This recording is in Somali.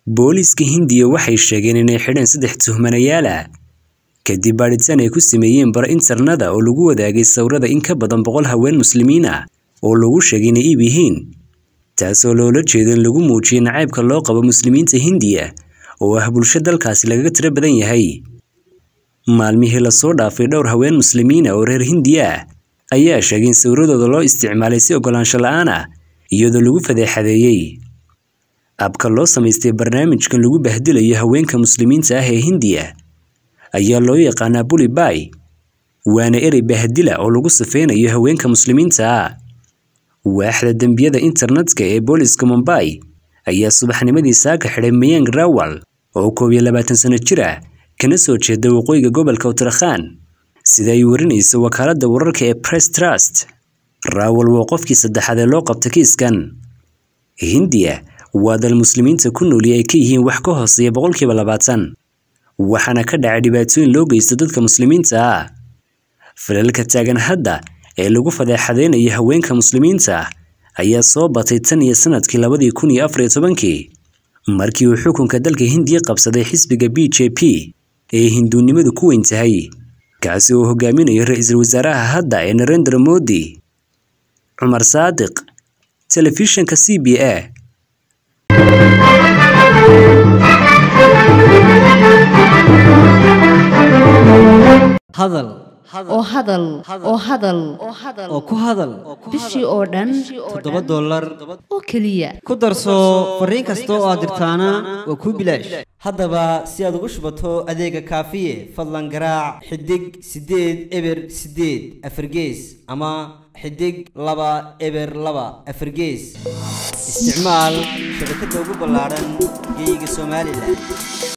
booliiska hindiya waxay sheegeen inay xidheen saddex tuhmanayaal ah kadib baadhitaan ay ku sameeyeen bara internada oo lagu wadaagay sawirada in ka badan boqol haween muslimiin ah oo lagu sheegay inay iib yihiin taasoo loola jeedo in lagu muujiyay nacaybka loo qabo muslimiinta hindiya oo ah bulsho dalkaasi lagaga tiro badan yahay maalmihii lasoo dhaafay dhowr haween muslimiina oo reer hindiya ah ayaa sheegay in sawiradooda loo isticmaalay si ogolaansho la-aan ah iyadoo lagu fadeexadeeyey abka loo samaystay barnaamijkan lagu bahdilayo haweenka muslimiinta ah ee hindiya ayaa loo yaqaanaa bulibay waana erey bahdila oo lagu safeynayo haweenka muslimiinta ah waaxda dembiyada internetka ee booliska mumbay ayaa subaxnimadii saaka xidhay mayang rawal oo koob iyo labaatan sano jir ah kana soo jeeda waqooyiga gobolka uttrakhan sida ay warinayso wakaaladda wararka ee press trust rawal waa qofkii saddexaad ee loo qabta kiiskan hindiya waa dal muslimiinta ku nooli ay ka yihiin wax ka hooseeya boqolkiiba labaatan waxaana ka dhacay dhibaatooyin loo geysto dadka muslimiinta ah falalka taagan hadda ee lagu fadeexadeynayo haweenka muslimiinta ah ayaa soo batay tan iyo sanadkii labadii kun iyo afar iyo tobankii markii uu xukunka dalka hindiya qabsaday xisbiga b j p ee hinduunimadu ku weyn tahay kaasi oo hogaaminayo ra-iisul wasaaraha hadda ee narendra modi cumar saadiq telefishanka c b a hadal oo hadal oo hadal oo ku hadal bishii oo dhan toddoba dollar oo keliya ku darso fariin kasta oo aad dirtaana waa kuu bilaash haddaba si aad ugu shubato adeega kaafiye fadlan garaac xidig siddeed eber siddeed afargees ama xidig laba eber laba afargees isticmaal shabakadda ugu ballaadhan geyga somalilan